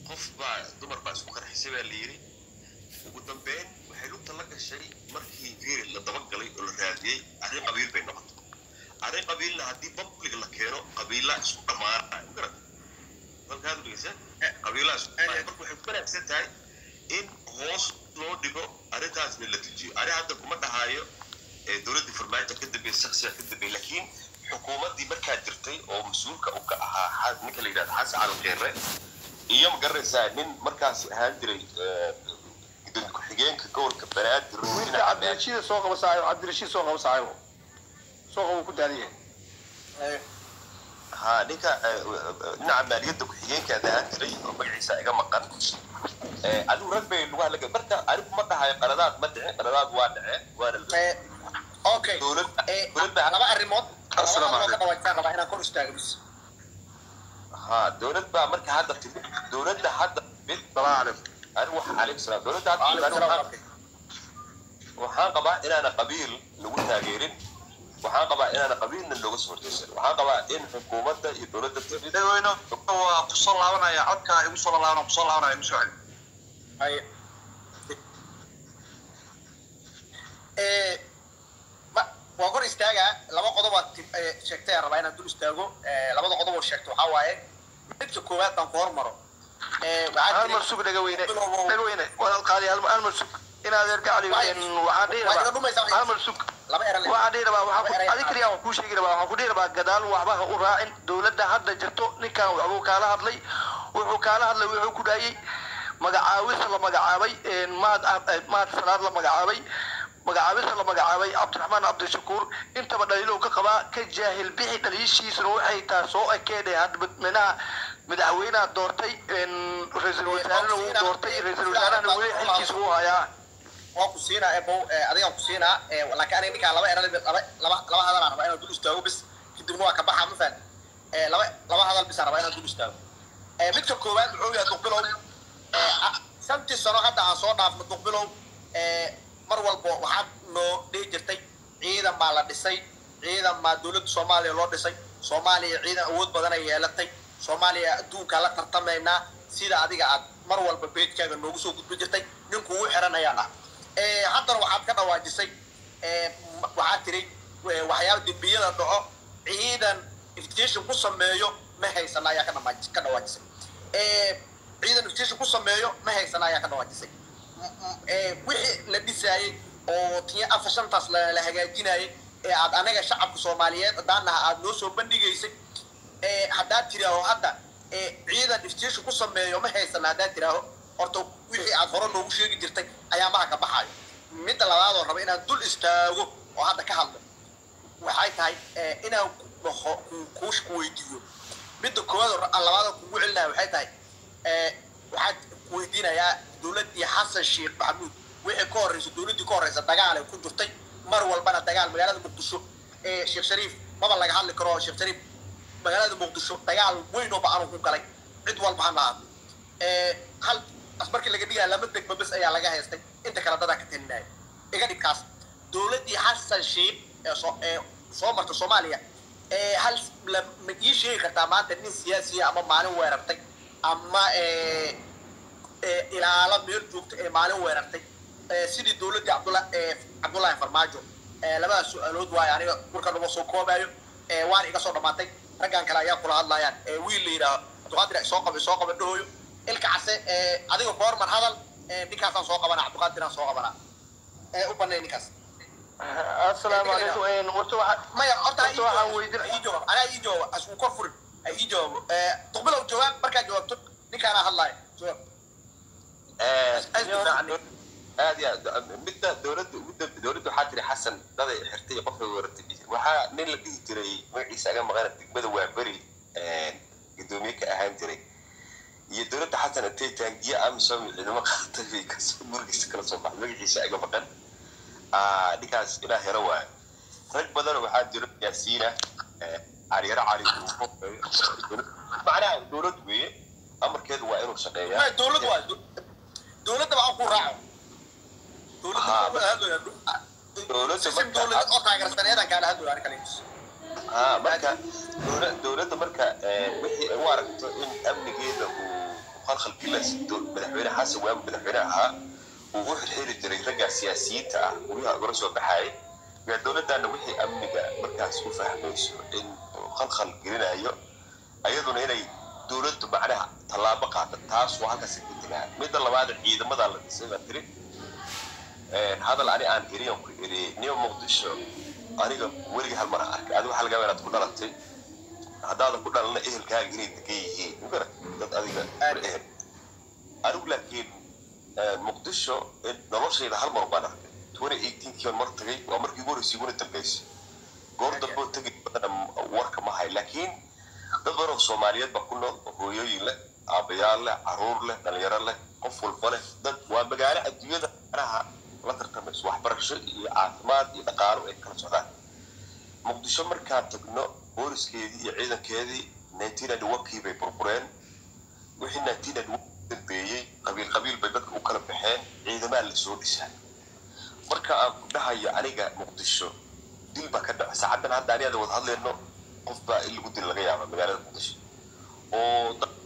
qof baa dumar baa isku qarxisay baa la yidhi ugu dambeyn waxay lugta la gashay markii fiiri la dabagalay oo la raadiyey arrin qabiil bay noqotay arrin qabiilna haddii public la keeno qabiilaa isku dhammaanaya magarata dalkaad dhegeysa qabiilaa isku dhammaanaya marka waxay ku wanaagsan tahay in hoos loo dhigo arrintaasna la tujiyo arrin hadda kuma dhahaayo ee dowladdii farmaajo ka dambeeyey shaksiga ka dambeeyey laakiin xukuumaddii markaa jirtay oo mas-uulka u ka ahaa xa- ninka la yidhahda xasan cali keere iyo ma garanaysaa nin markaas ahaan jiray gudoomiye ku-xigeenka gobolka banaadir wiilka dhinaca cabdirashiid soo qaba saaxiib cabdirashiid soo qaba saaxiibo soo qaba ku daaliye ha ninka eh, dhinaca maaliyadda ku-xigeenkaada ahaan jiray oo magaciisa iga maqan Eh, adigu rag bay lagu hadlaga marka anigu ma dhahayo qaladaad ma dhicin qaladaad waa dhaceen waana la okay dowladda Eh, dowladda laba arrimood laba Assalaamu arrimood ka dhawaajaan rabaa inaan kor istaago bis ha dowlad baa marka hadda timid dowladda hadda mid salaamu calaykum anigu waxa calaykum salaam dowladda hadda timid Waalaikum anigu salaam. waxaan- waxaan qabaa inaana qabiil lagu taageerin waxaan qabaa inaana qabiilna looga soo horjeysan waxaan qabaa in xukuumadda iyo dowladda timid dadweyne waa kusoo laabanaya codka igu soo laabanaya kusoo laabanaya igu soo celi Haye. Eh, ma- waa kor istaagaa laba qodob aad ti- eh, sheegtay aan rabaa inaan dul istaago Eh, labada qodob oo sheegto waxaa waaye midka koowaad baan ku hormaro Eh, waxaa hal jiray- mar sug dhaga weyne Bilowgow. dhaga weyne walaal qaali hal hal mar sug inaad erga cali Waay. waxaan dhihi Waa iga rabaa dhumaysaa, hal mar sug laba eran waxaan dhihi rabaa waxaan Laba ku eray- adi kaliya waan kuu sheegi rabaa waxaan ku dhihi rabaa gadaal waxba ha u raacin dowladda hadda jirto ninkan waxbuu kaala hadlay wuxuu kaala hadlay wuxuu ku dhaayey magacaawisa la magacaabay maad maad salaad la magacaabay magacaabista la magacaabay cabdiraxmaan cabdishakuur intaba dhaliilow ka qabaa ka jaahil bixi dhaliishiisuna waxay tahay soo ekeedhe hadda madaxweynaha madaxweynaha doortay ra-iisul wasaarena wuu doortay ra-iisul wasaarahana weli xilkiisa wuu hayaa waa ku siinaa ebow adigaan ku siinaa Eh, laakiin aniga ninkaan laba eran laba laba laba hadal aan rabaa inaan dul istaago bis kadibna waa ka baxaa ma fahan Eh, laba laba hadal bis aan rabaa inaan dul istaago Eh, midka koowaad wuxuu yahay duqbilow Eh, ah, shantii sano hadda aan soo dhaafno duqbilow Eh, mar walba waxaad noo dhihi jirtay ciidan baa la dhisay ciidan baa dowladda soomaaliya loo dhisay soomaaliya ciidan awood badan ay yeelatay soomaaliya adduunkaa la tartamaynaa sida adiga aad mar walba beedkaaga noogu soo gudbin jirtay ninku ugu xiran ayaan ah Eh, haddana waxaad ka dhawaajisay eh, m- waxaad tiri eh, waxyaaba dembiyada dhaco ciidan investigation ku sameeyo ma haysana ayaa ka dhamaaj- ka dhawaajisay Eh, ciidan investigation ku sameeyo ma haysana ayaa ka dhawaajisay M- m- eh, wixii la dhisaayey oo tiya afar shantaas la la hagaajinayay ee aad anaga shacabka soomaaliyeed haddaanaha aad noo soo bandhigaysay Eh, haddaad tiraaho hadda eh, ciidan iftiisha ku sameeyo ma haysana haddaad tiraaho horta wixii aad hore noogu sheegi jirtay ayaa maha ka baxayo midda labaadoo raba inaan dul istaago oo hadda ka hadlo waxay tahay eh, inaan ku dhaho ku- kuush ku weydiiyo midda koowaad oo ra- labaadoo kugu celinaya waxay tahay eh, waxaad ku weydiinayaa dowladdii xasan sheekh maxamuud wixii ka horreysa dowladdii ka horreysa dagaal ay ku jirtay mar walbana dagaal magaalada muqdisho ee sheekh shariif maba laga hadli karo sheekh shariif magaalada muqdisho dagaal weyn oo ba-an ku galay cid walba ha lahaado Eh, hal as markii laga dhigaya lama degba bes ayaa laga haystay inta kale dadaa ka talinaya iga dhibkaas dowladdii xasan sheekh ee soo ee soo marta soomaaliya ee hal la- ma ii sheegi kartaa maanta nin siyaasiya ama maalin weerartay ama eh, ee ilaalo meel joogta ee maalin weerartay ee sidii dowladdii cabdula ee cabdullaahi farmaajo ee labadaas su-aalood waayo aniga marka numa soo koobayo ee waan iga soo dhamaatay raggan kale ayaa kula hadlayaan ee wiil la yidhaaho cabdiqaadir soo qaba soo qaba dhahoyo ilka case ee adiga ku hormar hadal ee ninkaasaan soo qabanaa cabdiqaadiraan soo qabanaa ee u banay ninkaas assalaamu calaykum horta waxa maya horta ha ii Horta waxaan jawaab weydin- ha ii jawaab anaa ii jawaab asku kor furin ha ii jawaabo ee duqbilow jawaab markaa jawaabto ninkaanaa hadlaaya jawaab aad iyo aad midda dowladda ugu dambe dowladda waxaa tiri xasan daday xirtay iyo qofay weerartay waxaa nin la dhihi jiray magaciisa aga maqana degmada waaberi gudoomiye ka ahaan jiray iyo dowladda xasan intay taangiye amisom ciidamo qaatay bay kasoo murgiisa kala soo baxday magaciisa aga maqan Ah, ninkaas ilaa hero waayo rag badan waxaa jiro yaasiina caliyaro cali macnaha dowlad weeye amarkeedu waa inuu shaqeeyaa ما دولة واحد دولة تبع أكو راعو دولة ها. تبع هذول دولة سيستم تبع- دولة أطلع على السنة هذا كان هذول أنا كليش ها marka dowla- dowladda marka eh, wixii ay u aragto in amnigeeda uu khalkhal gilas madaxweyne xasan waagu madaxweyne ahaa uu u xirxiri jiray raggaa siyaasiyiinta ah guryaha ugala soo baxaayay yaa dowladdaana wixii amniga markaas u fahmayso in uu khalkhal gelinayo ayaduna inay dowladdu macnaha tallaabo qaada taas waa halkaas ka tegaa midda labaad ciidamada la dhisay baa tiri hadal ani aan iriyan ku iriyey niyo muqdisho aniga weligii hal mar arkay adiga waxaa laga yaabaa inaad ku dhalatay haddaadan ku dhalana ehelkaaga inay degan yihiin mugara dad adiga ehel anigu laakiin muqdisho noloshayda hal mar baan arkay twenty eighteenkii baan mar tagay waa markii ugu horreysay iguna dambeysay goor damboo tegay badana warka ma hay laakiin dad badan oo soomaaliyeed baa ku nool hooyooyin leh aabayaal leh caruur leh dhalinyaro leh qof walba leh dad waa magaalo adduunyada maraha la tartamayso waxbarasho iyo caafimaad iyo dhaqaalo ay kala socdaan muqdisho markaan tagno booliskeedii iyo ciidankeedii nineteen ninety one-kii bay burbureen wixii nineteen ninety one dambeeyey qabiil qabiil bay dadka u kala baxeen ciidamaa la soo dhisaa marka aan ku dhahayo aniga muqdisho dil baa ka dhaca saacadan hadda aniada wada hadlayno qof baa in lagu dil laga yaaba magaalada muqdisho oo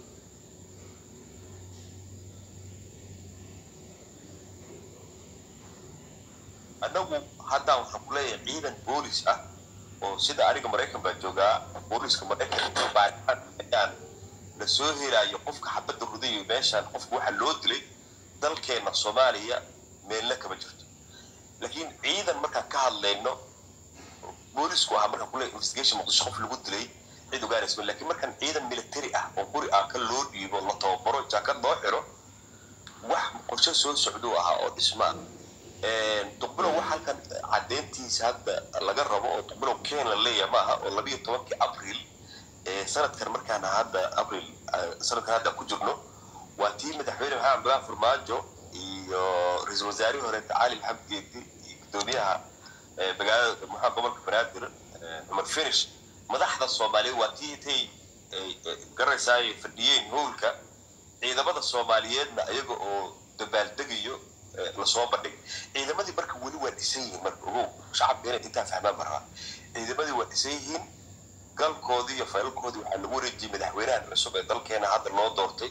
annagu haddaan waxaan ku leeyahay ciidan boolis ah oo sida aniga maraykan baa joogaa booliska maraykan baaritaan ayaan la soo helayo qofka xabadda rudayo meeshaan qofka waxaa loo dilay dalkeena soomaaliya meelna kama jirto laakiin ciidan markaan ka hadlayno boolisku ahaa markaan kuleeyahay investigation muqdisho qof lagu dilay cid ogaanaysa laakiin markaan ciidan military ah oo guri aan ka loo dhiibo la tababaro jaakad loo xiro wax qorshe soo socduu ahaa oo dhismaa duqbilow wax halkan caddeyntiisa hadda laga rabo oo duqbilow ken la leeyahay maaha oo labiyo tobankii abril sanadkan markaan hadda abril sanadkan hadda ku jirno waa tii madaxweyne maxamed abdullah farmaajo iyo ra-iisul wasaarihii hore cali maxamed geedi iyo gudoomiyaha magaalada maxaa gobolka banaadir cumar finish madaxda soomaaliyeed waa tii intay garanaysaa ay fadhiyeen howlka ciidamada soomaaliyeedna iyaga oo dabaaldegayo lasoo bandhigay ciidamadii marka weli waa dhisan yihiin marka ogow shacabka inay intaa fahmaan marraa ciidamadii waa dhisan yihiin galkoodii iyo faylalkoodii waxaa lagu wareejiyey madaxweynahan cusub ee dalkeena hadda loo doortay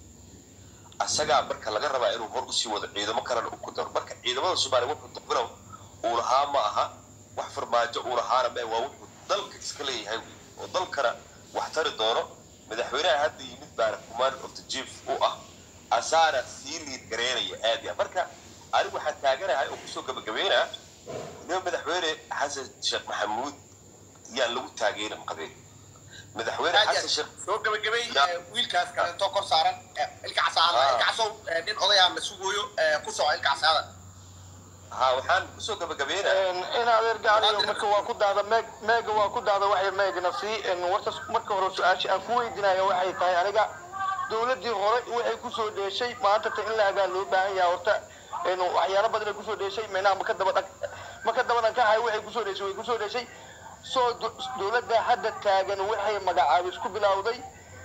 asagaa marka laga rabaa inuu hor usii wado ciidamo kalena u ku daro marka ciidamada soomaaliya wuxuu duqbilow uu lahaa ma aha wax farmaajo uu lahaana ma waa wuxuu dalka iska leeyahay oo dalkana wax tari doono madaxweynaha hadda yimid baana command of the chief u ah asaana sii liid gareynaya aad ya marka anigu waxaan taaganahay oo kusoo gabagabeynaa nima madaxweyne xasan sheekh maxamuud yaan lagu taageerin qabeen madaxweyne xasan sheekh soo gabagabay wiilkaas kaleeto kor saaran ilka casaada ilka casow nin odayaa la sugooyo ku soco ilka casaada ha waxaan kusoo gabagabeynaa in adeer gaaliyo marka waa ku daada meeg meega waa ku daada waxay meegna sii warta marka hore su-aasha aan ku weydiinayo waxay tahay aniga dowladii hore waxay kusoo dheeshay maanta ta in la hagaa loo baahan yahay horta waxyaalo badan ay kusoo dheeshay minaha maka daba dhag maka daba dhankahay waxay kusoo dheeshay way kusoo dheeshay soo dowladda hadda taagan waxay magacaabis ku bilowday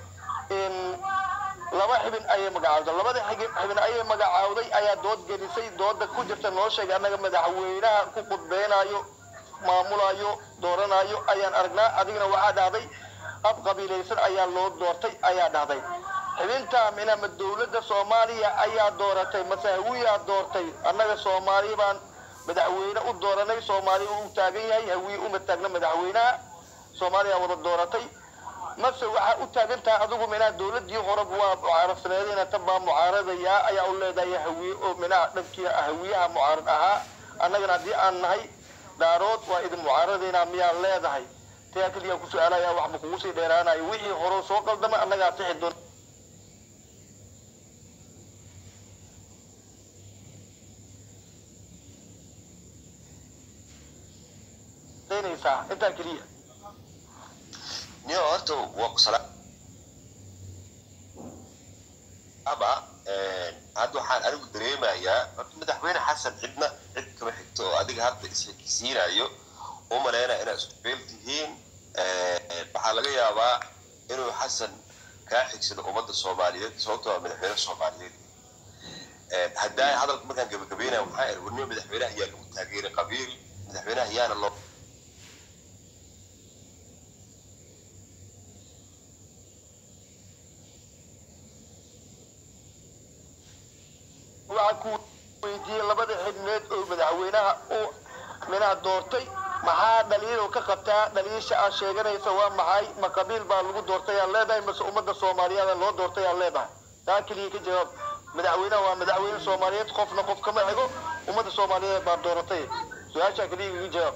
laba xibin ayay magacaawday labada xibin ayay magacaawday ayaa dood gelisay dooda ku jirta noo sheegay annaga madaxweynaha ku qudbeynayo maamulayo dooranayo ayaan aragnaa adigna waxaa dhahday ab qabiilaysan ayaa loo doortay ayaa dhahday xibinta minama dowladda soomaaliya ayaa dooratay mase hawiyaa doortay annaga soomaali baan madaxweyne u dooranay soomaaliya u taagan yahay hawiye uma taagna madaxweynaha soomaaliya wada dooratay mase waxaa u taagan tahay adigu minaa dowladii hore waa mucaarad tan baa mucaaradayaa ayaa u leedahay hawiye oo minaa dhankii hawiyaha mucaarad ahaa annagana haddii aan nahay daarood waa idin mucaaradaynaa miyaa leedahay tayaa keliyaa ku su-aalaya wax ma kugu sii dheeraanayo wixii hore soo qaldamay annagaa sixi doon daynaysaa intaa keliya niyo horta waa ku salaam ama hadda waxaan anigu dareemayaa horta madaxweyne xasan cidna cid kama xigto oo adiga hadda isxigsiinayo u maleynaya inaad isku beel tihiin waxaa laga yaabaa inuu xasan kaa xigsado ummadda soomaaliyeed sababtoo ah madaxweyne soomaaliyeed haddaa hadalka markaan gabagabeynaya waxaa iri warniyo madaxweynaha yaa lagu taageeray qabiil madaxweynaha yaana loo waxaa ku weydiiyey labada xidhmeed oo madaxweynaha uu minaha doortay maxaa dhaliilo ka qabtaa dhaliisha aad sheeganaysa waa maxay ma qabiil baa lagu doortay aad leedahay mase ummadda soomaaliyeed loo doortay aad leedahay taa keliya ka jawaab madaxweynaha waa madaxweyne soomaaliyeed qofna qof kama xigo ummadda soomaaliyeed baa dooratay su-aashaa keliya iga jawaab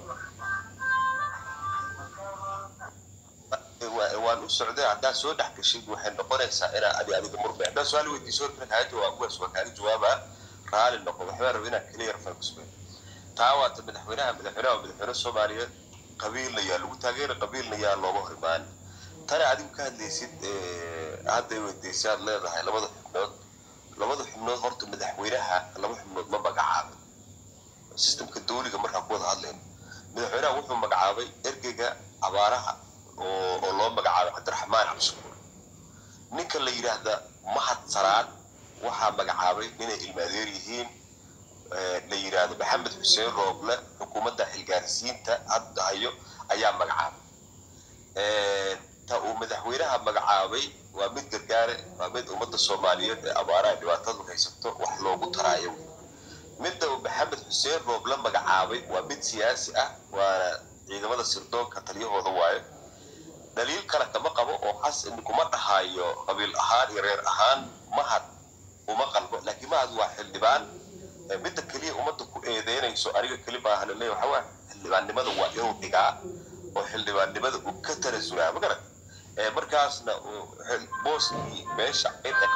Wa- waan u socday haddaad soo dhex gashid waxay noqonaysaa inaa adi adiga murmay haddaad su-aal weydiiso marka kaaga jawaab kuwaas waa kaaga jawaabaa raali noqo waxbaa raba inaa clear focusmay taa waata madaxweynaha madaxweynaha waa madaxweyne soomaaliyeed qabiilna yaa lagu taageera qabiilna yaa looga horimaan tani adigu ka hadlaysid eh, hadday weydiisay aad leedahay labada xubnood labada xubnood horta madaxweynaha laba xubnood ma magacaabin sistemka dawliga markaan ku wada hadlayno madaxweynaha wuxuu magacaabay ergeyga abaaraha oo oo loo magacaabay cabdiraxmaan cabdishakuur ninka la yidhaahda mahad saraad waxaa magacaabay inay ilmaadeer yihiin eh, la yidhaahdo maxamed xuseen rooble xukuumadda xilgaarsiinta hadda hayo ayaa magacaabay Eh, ta uu madaxweynaha magacaabay waa mid gargaare waa mid ummadda soomaaliyeed ee abaaraha dhibaatadu haysato wax loogu taraayo midda uu maxamed xuseen rooble magacaabay waa mid siyaasi ah waana ciidamada sirdoonka taliyahooda waayo dhaliil kale kama qabo oo xasan kuma dhahayo qabiil ahaan iyo reer ahaan mahad uma qalbo laakiin mahad waa xildhibaan Eh, midda keliya ummadda ku eedeynayso aniga keli maaha laleeya waxa waa xildhibaannimada waa inuu dhigaa oo xildhibaannimada uu ka tanasulaa ma garan Eh, markaasna uu xil- booskii meesha cidda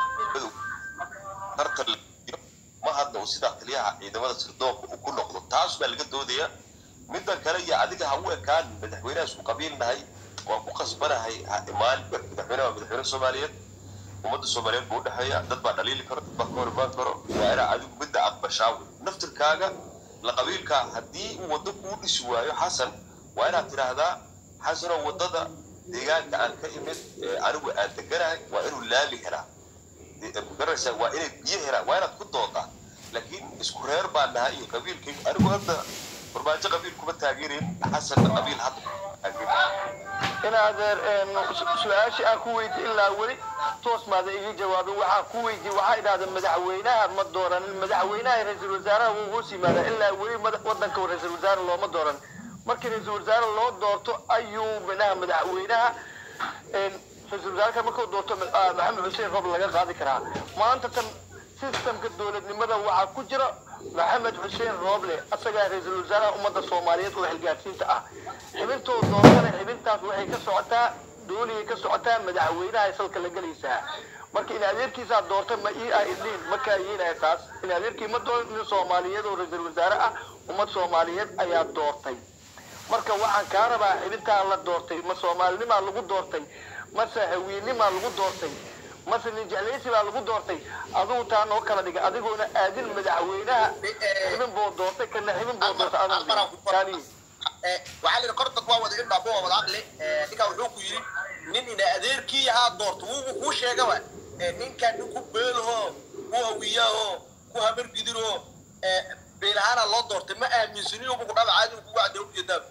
tartan la geliyo, mahadna uu sidaa taliyaha ciidamada sirdoonka uu ku noqdo taas baa laga doodaya midda kale iyo adiga ha u ekaan madaxweynaha isku qabiilnahay waan ku qasbanahay ha imaan madaxweynaha waa madaxweyne soomaaliyeed ummadda soomaaliyeed buu udhexeeya dad baa dhaliili karo dad baa ka hor imaan karo waa inaa adigu midda aqbashaa wey naftirkaaga la qabiilka haddii uu waddo kuu dhisi waayo xasan waa inaad tidhaahdaa xasanoo waddada deegaanka aan ka imid ee anigu aan deganahay waa inuu laami helaa magaraysaa waa inay biyo helaan waa inaad ku doodaa laakiin isku reer baan nahay iyo qabiilkaygu anigu hadda farmaajo qabiil kuma taageerayn xasanna qabiil hadda taageerayn in adeer een, su- su-aashii aan ku weydi ilaa weli toos maada iga jawaabin waxaa ku weydi waxaa idhahda madaxweynaha ma dooranin madaxweynaha ra-iisul wasaaraha wuu hoos yimaada ilaa weli mada- wadanka ra-iisul wasaare looma dooran markii ra-iisul wasaare loo doorto ayuu minaha madaxweynaha een, ra-iisul wasaareka markuu doorto ah, maxamed xuseen roob laga qaadi karaa maanta tan sistamka dowladnimada waxaa ku jira maxamed xuseen rooble asagaa ra-iisul wasaaraha ummadda soomaaliyeed oo xilgaarsiinta ah xibintoo doortana xibintaas waxay ka socotaa dooligay ka socotaa madaxweynaha salka la gelaysaa marka in adeerkiisaa doorta ma ii ah idliin ma kaayeelaya taas in adeerkii ma dooran nin soomaaliyeed oo ra-iisul wasaare ah ummad soomaaliyeed ayaa doortay marka waxaan kaa rabaa xibintaa la doortay ma soomaalinimaa lagu doortay mase hawiinimaa lagu doortay mase nin jeclaysi baa lagu doortay adigu taa noo kala dhiga adigoona aadin madaxweynaha xibin buu doortay kana xibin buu doortay adan kaaniyi waxaa layidhi kor dad waa wada indhaa buu wada aqli ninkaa wuxuu ku yidhi nin ina adeerkii haa doorto wuugu kuu sheegaba ninkan nin ku beelaho ku hawiyaho ku habargidiro beelahaana loo doortay ma aaminsaniyo buku dhaba caadi kugu cadde ujeedaa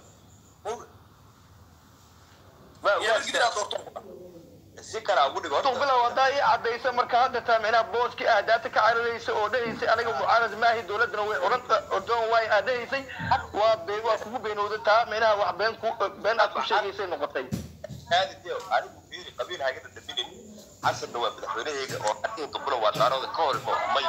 habargidiraa doorto si kale ugu dhigo horta. bilow haddaa ii cadaysa marka hadda taa micnaha booskii aadaata ka cararaysa oo dhahaysay aniga mucaarad maahi dowladana way oranta ordoon waay aad dhahaysay waa been waa kugu beenowda taa micnaha wax been ku been aad ku sheegaysay noqotay aadi deo anigu fiiri qabiil hagada dambinin xasanna waa madaxweynahayga oo aniga dambuna waa dhaarooda ka hor imo may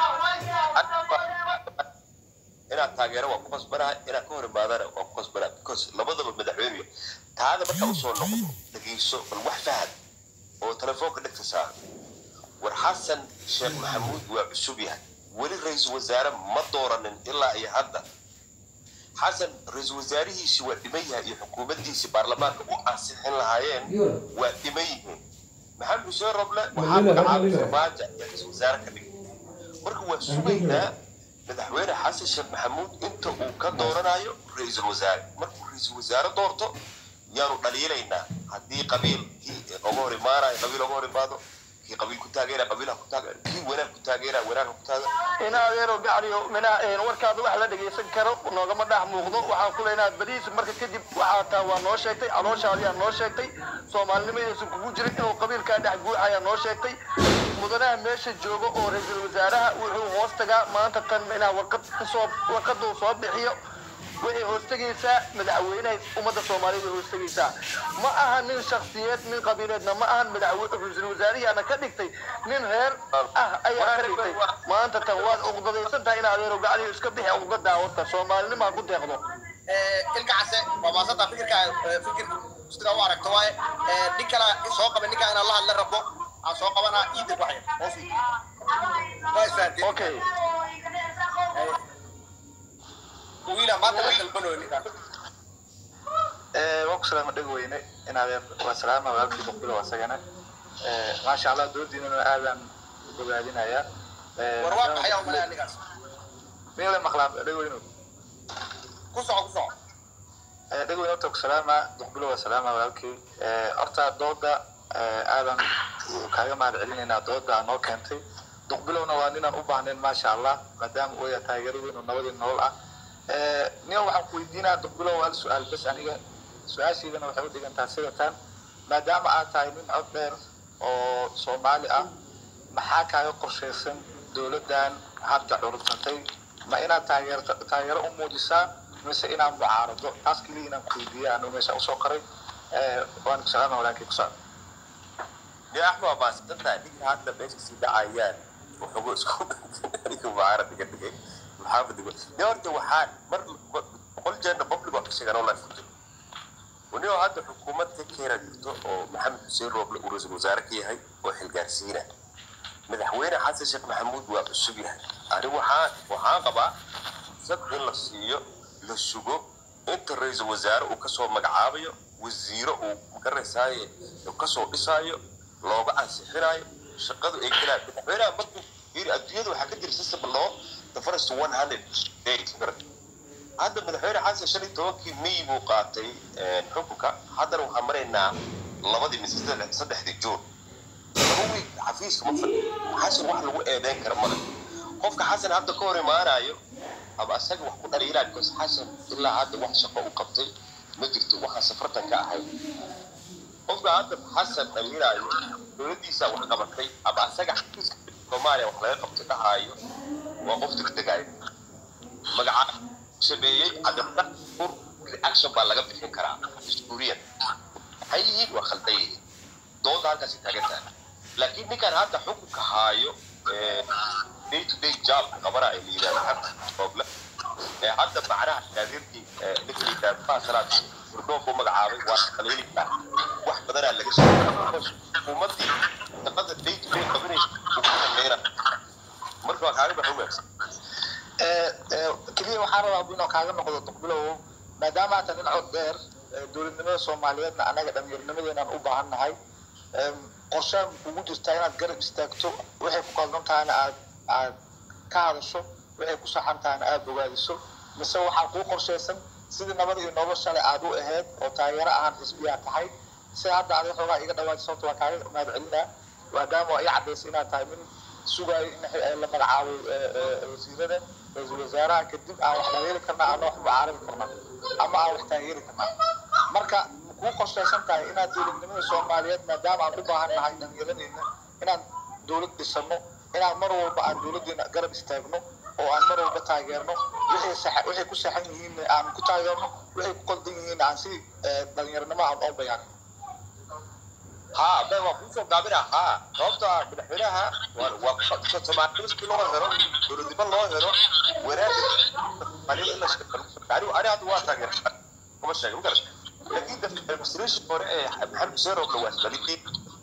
inaad taageero waa ku qasbanahay inaad ka hor imaadana waa ku qasbanahay because labadaba madaxweynuya taada markaa usoo noqdo dhegeyso bal wax fahad oo telefoonka dhegta saara war xasan sheekh maxamuud waa cusub yahay weli ra-iisul wasaare ma dooranin ilaa iyo hadda xasan ra-iisul wasaarihiisi waa dhiman yahay iyo xukuumaddiisi baarlamaanka u ansixin lahaayeen waa dhiman yihiin maxamed xuseen roble waxaa magacaabay farmaajo iyo ra-iisul wasaare ka dhigay marka waa sugaynaa madaxweyne xasan sheekh maxamuud inta uu ka dooranayo ra-iisul wasaare markuu ra-iisul wasaare doorto yaanu dhaliilaynaa haddii qabiilkii oga hor imaanayo qabiil oga hor imaado kii qabiil ku taageera qabiilha ku taageera kii wanaag ku taageera wanaaga ku taageera in adeero gacliyo minaha warkaada wax la dhegaysan karo noogama dhex muuqdo waxaan ku leenahay badiis marka kadib waxaa taa waa noo sheegtay calooshaadiyaa noo sheegtay soomaalinimadaysan kugu jirin inuu qabiilkaa dhex guuxayaa noo sheegtay mudanaha meesha jooga oo ra-iisul wasaaraha wuxuu hoos tagaa maanta tan inaa warqad kasoo warqaduu soo bixiyo waxay hoos tegaysaa madaxweynaha ummadda soomaaliyeed way hoos tegaysaa ma aha nin shaksiyeed nin qabiileedna ma ahan madaxwe ra-iisul wasaarihiana ka dhigtay nin reer ah ayaa ka dhigtay maanta tan waad uqdadaysan tahay in adeero gacaliyo iska bixi uqdadaa horta soomaalinimaa ku deeqdo ilka case waa maasanta fikirka fikir sida u aragto waaye nin kala soo qaba ninkaa inaan la hadla rabo aan soo qabanaa iida ku xaya hoos waa isfahanteen okay wiila maanta la dalbanayo ninkaa waa ku salaama dheg weyne inaad waa salaama walaalkii boqbilo asagana maasha allah doodiinana aadaan u bogaadinayaa war waa maxay aan malaya ninkaas min la maqlaa dheg weyno ku soco ku soco dheg weyne horta ku salaama boqbilo waa salaama walaalkii horta dooda aadan kaaga mahad celinaynaa dooda aa noo keentay duqbilowna waa ninaan u baahnayn maasha allah maadaama uu yahay taageero weyn oo nabadii nolol ah nin waxaan ku weydiinaa duqbilow hal su-aal bas aniga su-aashaydana waxay u dhigantaa sidatan maadaama aad tahay nin cod dheer oo soomaali ah maxaa kaaga qorshaysan dowladdan hadda curursatay ma inaad taageer taageero u muujisaa mise inaad mucaarado taas keliya inaan ku weydiiya anu meesha usoo qoray waan ku salaama walaalkii ku socda dee axmed waa maasidanta ninka hadda meesha sii dhacayaan wuxugu isku ninka mucaarad iga dhigay maxamed igo dee horta waxaan mar boqol jeerna public waa ka sheegaan oo life ku jiro wanioo hadda xukuumad ka keena jirto oo maxamed xuseen rooble uu ra-iisul wasaare ka yahay oo xilgaarsiina madaxweyne xasan sheekh maxamuud waa cusub yahay ani waxaan waxaan qabaa sad in la siiyo la sugo inta ra-iisul wasaare uu kasoo magacaabayo wasiiro uu magarasaaye uu kasoo dhisaayo looga ansixinayo shaqadu ay galaan madaxweynaha markuu yiri adduunyada waxaa ka jira system loo the first one hundred days hadda madaxweyne xasan shan iyo tobankii may buu qaatay xukunka haddana waxaan maraynaa labadii mise saddexdii juun laba wiig xafiiska ma fadhi xasan wax lagu eedeyn kara male qofka xasan hadda ka hor imaanayo ama asaga wax ku dhaliilaa because xasan ilaa hadda wax shaqo u qabtay ma jirto waxaan safartan ka ahay qofka hadda xasan dhaliilaayo dowladdiisa wax qabatay ama asaga xafiiska soomaaliya wax laga qabtay dhahaayo waa qof degdegaayo magaca sameeyey cadabda ur action baa laga bixin karaa dastuuriyan maxay yihiin waa khaldan yihiin dooda halkaasi taagan tahay laakiin ninkan hadda xukunka haayo day to day job qabana ay layidhahdo xagga ee hadda macnaha taageerkii ninka layidhahdo faasalaad furdoof u magacaabay waa qaliili karaa wax badanaa laga soo xukuumaddii shaqada day to day qabanaysa uu ku shaqeyna marka waa kaaga baxa wanaagsan keliya waxaan rabaa inuu kaaga noqdo duqbilow maadaama aata nin cod dheer dowladnimada soomaaliyeedna annaga dhallinyarnimadeenaan u baahan nahay qorshaan ugu jirtaa inaad garab istaagto waxay ku qaldan tahayna aad aad ka hadasho waxay ku saxan tahayna aad bogaadiso mise waxaa kuu qorshaysan sidii nabad iyo noloshale aad u ahayd oo taageero ahaan xisbiyaa tahay si hadda adiga xoogaa iga dhawaaj sababta waa kaaga mahad celinaa maadaama waa ii cadaysay inaad tahay nin sugaayo in la magacaabo wasiirada ra-iisul wasaaraha kadib aan wax taageeri karna aan wax mucaarabi karna ama aan wax taageeri karna marka kuu qorshaysan tahay inaad dowladnimada soomaaliyeed maadaama aan u baahan nahay dhallinyaradeenna inaan dowlad dhisano inaan mar walba aan dowladdeena garab istaagno oo aan mar walba taageerno wixii sax wixii ku saxan yihiin aan ku taageerno wixii ku qaldan yihiin aan si dhallinyaranimo aan oo bayaan ها ده هو كوفا قابلها ها رابطة مدحولها وقصة مع الناس كل لغة هرو ورد بال لغة هرو وراد قليل إلا شكرا يعني أنا هذا واحد تاجر هم الشيء مقدر لكن ده في المستريش فرق محمد سيرو بلواس بليكي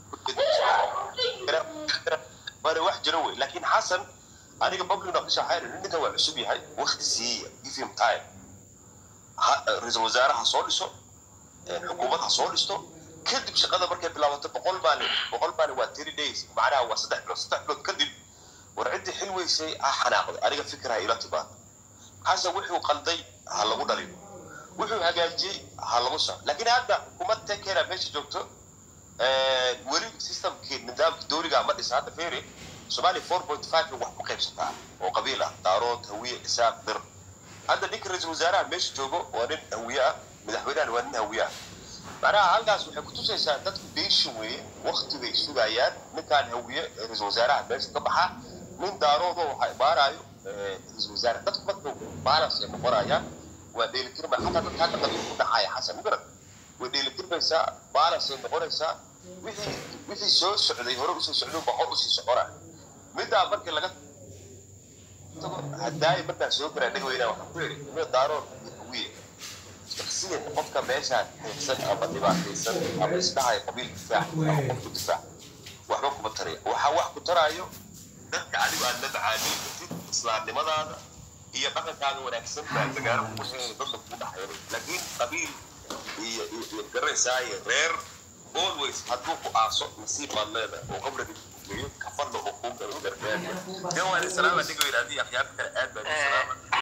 وانا واحد جروي لكن حسن أنا قبل ناقش حاجة إن ده عصبي هاي وقت سي يفهم تايم رئيس الوزراء حصل له حكومة حصل له kadib shaqada markay bilaabato boqol maalin boqol maalin waa three days macnaha waa saddex bilood saddex bilood kadib war ciddii xil weysay ha xanaaqday aniga fikirha ila timaado xasan wuxuu qalday ha lagu dhaliyo wuxuu hagaajiyey ha lagu soco laakiin hadda xukuumad tekera meesha joogto weli systemkii nidaamka dowliga ma dhisa hadda feeri soomaaliya four point five wax ku qaybsataa oo qabiil ah daarood hawiye isaaq dir hadda ninka ra-iisul wasaaraha meesha joogo waa nin hawiye ah madaxweynahan waa nin hawiye ah macnaha halkaas waxay kutusaysaa dadku beeshin weeye wakti bay sugayaan ninkaan hawiye ra-iisul wasaaraha meesha ka baxa nin daaroodo waxaa imaanayo ra-iisul wasaare dadku marka balance ay noqonayaan waa dheelitirma xataa dadka hadda qabiil ku dhacaya xasan mugarad way dheelitirmaysaa balance ay noqonaysaa wixii wixii soo socday hore usoo socday baa hor usii soconaya middaa markii laga tago hadaayo markaan soo garaa dhagweyna waxaan ku yidhi ina daarood iyo hawiye shaksiyan qofka meeshaan xiirsan ama dhibaataysan ama isdhahayo qabiil difaac ama qofku difaac waxba kuma taraya waxaa wax ku taraayo dadka adigu aad la macaamili kartid islaamnimadaada iyo dhaqankaaga wanaagsan baa magaalo kugu haysa dadka kugu dhaxayno laakiin qabiil iyo iyo garaysaa iyo reer always hadduu ku aaso nasiib baad leedahay oo qabriga geeyo kafadna oo kuu galo gargaar dee waa salaama dhigayna haddii akhyaarta kale aad baa salaama